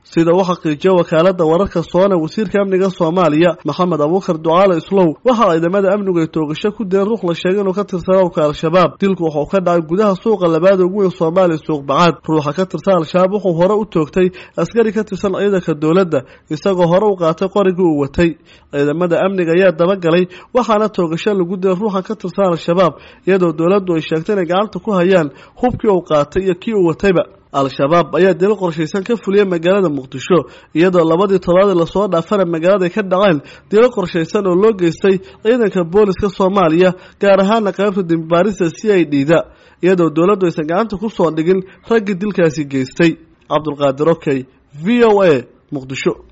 sida uu xaqiijiyo wakaalada wararka soona wasiirka amniga soomaaliya maxamed abuukar ducaale islow waxa ciidamada amnigu ay toogasho ku dileen ruux la sheegay inuu ka tirsan urka al-shabaab dilku wuxuu ka dhacay gudaha suuqa labaada ugu weyn soomaaliya suuq bacaad ruuxa ka tirsan al-shabaab wuxuu hore u toogtay askari ka tirsan ciidanka dowladda isagoo hore u qaatay qorigii uu watay ciidamada amniga ayaa dabagalay waxaana toogasho lagu dilay ruuxan ka tirsan al-shabaab iyadoo dowladdu ay sheegtay inay gacanta ku hayaan hubkii uu qaatay iyo kii uu watayba al-shabaab ayaa dilo qorshaysan ka fuliyay magaalada muqdisho iyadoo labadii todobaadii lasoo dhaafana magaalada ay ka dhaceen dilo qorshaysan oo loo geystay ciidanka booliska soomaaliya gaar ahaana qaybta dimbaarista c i d da iyadoo dowladdu aysan gacanta ku soo dhigin raggii dilkaasi geystay cabdulqaadir okey v o a muqdisho